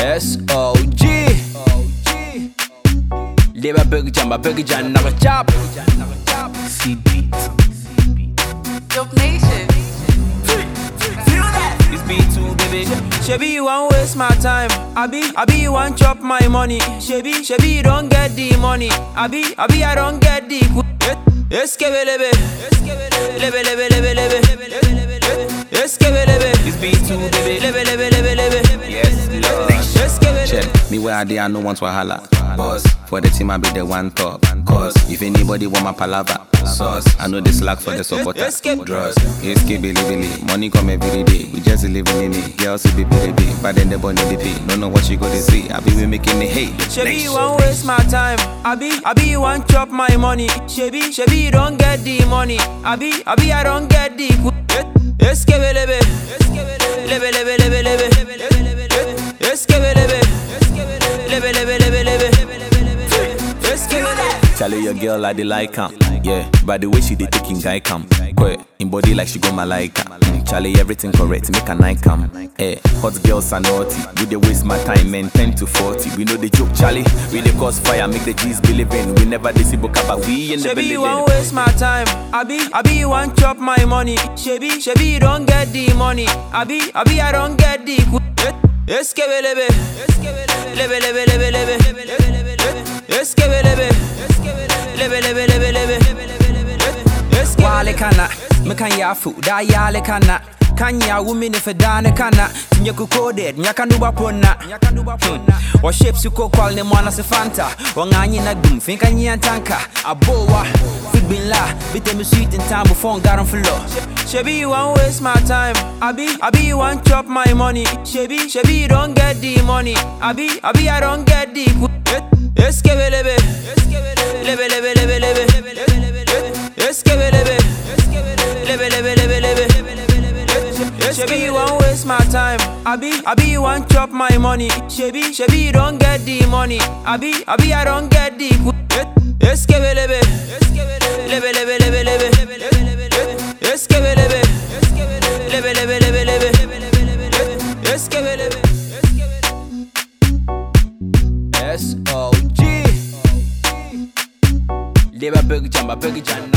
S-O-G Leba big jamba big jan naga chop See beat. Dope Nation. This beat too baby Shebi you wan waste my time Abi, Abi you wan chop my money Shebi, Shebi you don't get the money Abi, Abi I don't get the Eskebe lebe Lebe lebe lebe lebe Eskebe lebe This beat too baby Lebe lebe lebe lebe Yes, Lord. Eskebe lebe Check. Me where I dey, I no want wahala. Boss. For the team, I be the one top. Cause if anybody want my palava, sauce. I know this slack for the supporter. Escape. Draws. Escape, billy, billy. Money come every day. We just living in it. Girls see baby, baby. But then the bunny the pay. No know what you go to see. I be we making it hate. Shebi you wan waste my time. Abi, Abi you wan chop my money. Shebi, Shebi you don't get the money. Abi, Abi I don't get the. Eskebe lebe, lebe lebe lebe lebe, eskebe lebe, lebe lebe lebe lebe, eskebe lebe. Tell your girl I dey like am. Yeah, by the way she dey taking guy cam. Quick, in body like she go malaika. Mm, Charlie, everything correct, make a night cam. Eh, hot girls are naughty. We dey waste my time, man. 10 to 40. We know the joke, Charlie. We dey cause fire, make the G's believe in. We never dey see book but we in the Shebi you building. wan waste my time. Abi, Abi you wan chop my money. Shebi, Shebi you don't get the money. Abi, Abi I don't get the. Eskebe lebe, lebe lebe lebe lebe, eskebe lebe, lebe lebe lebe lebe, eskebe Wale kana, mekan yafu, da yale kana. Kanya women if a dane kana Tinyaku coded, nyakanduba pona Wa shapes you ko kwal ne mwana se fanta Wa nganyi na dum, finka nyi antanka Abowa, fit bin la Bite me sweet in time before ngaran floor Shebi you wan waste my time. Abi, Abi you wan chop my money. Shebi, Shebi you don't get the money. Abi, Abi I don't get the. Eskebe lebe, lebe lebe lebe lebe, eskebe lebe, lebe lebe lebe lebe. Shebi you wan waste my time. Abi, Abi you wan chop my money. Shebi, Shebi you don't get the money. Abi, Abi I don't get the. Eskebe lebe, lebe lebe lebe lebe, eskebe lebe, lebe lebe lebe lebe, eskebe lebe. S O G. Leba big jamba big jamba.